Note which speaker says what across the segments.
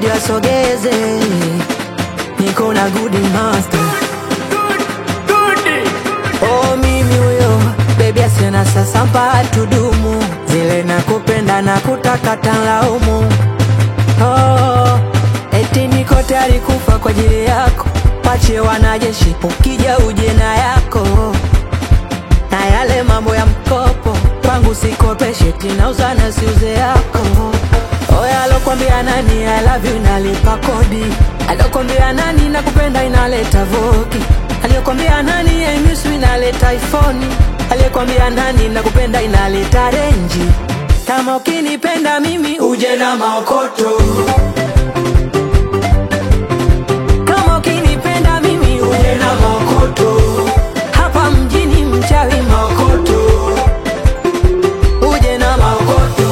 Speaker 1: bodi wasogeze, niko na good master. Oh, mimi huyo bebi asiona sasa mpaka tudumu zile nakupenda na kutaka tanlaumu. Oh, eti niko tayari kufa kwa ajili yako, pache wanajeshi, ukija uje na yako na yale mambo ya mkopo kwangu sikopeshe, tinauza na siuze yako. Oya, alokwambia nani I love you inalipa kodi? Alokwambia nani nakupenda inaleta voki? Aliyokwambia nani I miss you inaleta iPhone? Aliyekwambia nani nakupenda inaleta renji? Kama ukinipenda mimi uje na maokoto. Kama ukinipenda mimi uje na maokoto. Hapa mjini mchawi maokoto. Uje na maokoto.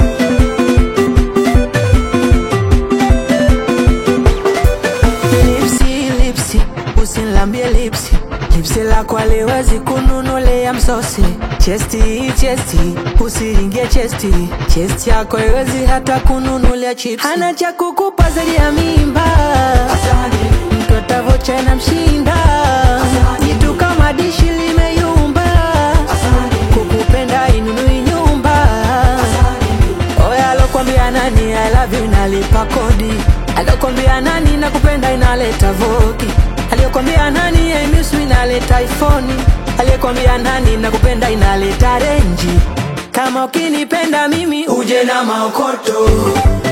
Speaker 1: Lipsi, lipsi, usinilambie lipsi lipsi lako aliwezi kununulea msosi chesti chesti usiingie chesti chesti yako iwezi hata kununulia chips hana cha kukupa zaidi ya mimba mtoto vocha na mshinda jitu kama dishi limeyumba kukupenda inunui nyumba Oya, alokwambia nani I love you inalipa kodi? Alokwambia nani nakupenda inaleta voki? Aliyokwambia nani I miss you inaleta iPhone? Aliyekwambia nani nakupenda inaleta renji? Kama ukinipenda mimi uje na maokoto.